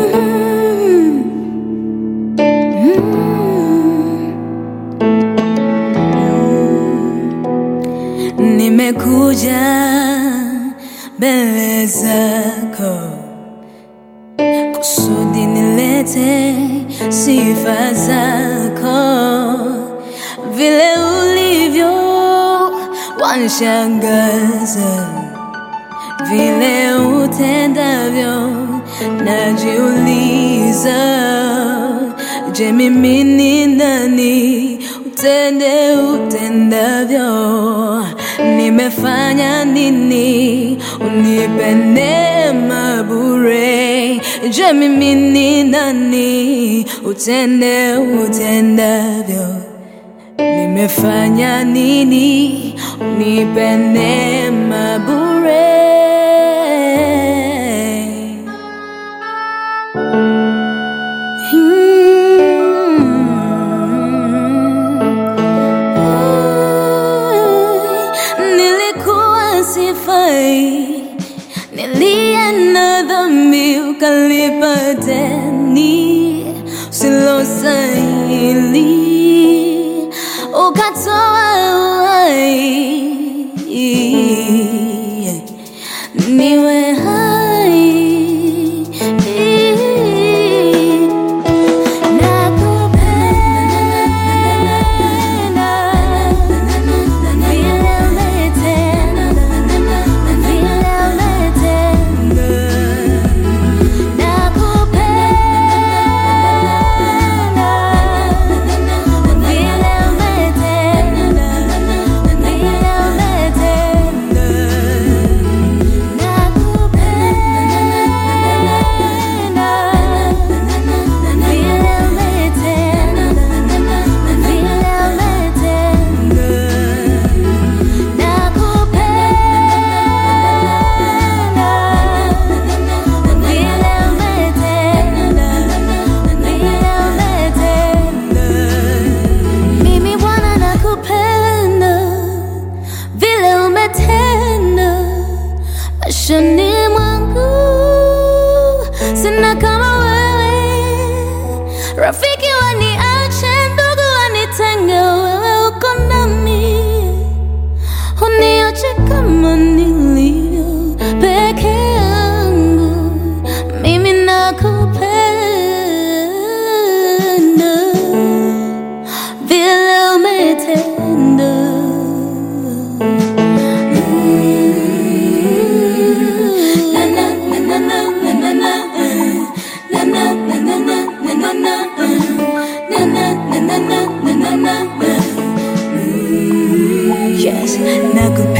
Nimekuja mbele zako kusudi nilete sifa zako, vile ulivyo wanshangaza, vile utendavyo najiuliza, je, mimi ni nani utende utendavyo? Nimefanya nini unipe neema bure? Je, mimi ni nani utende utendavyo? Nimefanya nini unipe neema bure? Nilikuwa sifai, nilia na dhambi, ukalipa deni usilostahili, ukatoa uhai niwe hai. Mimi Bwana nakupenda vile umetenda maishani mwangu, sina kama wewe, rafiki waniache, ndugu wanitenge, wewe uko nami, uniache kama nilivyo peke yangu, mimi nakupenda vile umetenda. Yes, nakupenda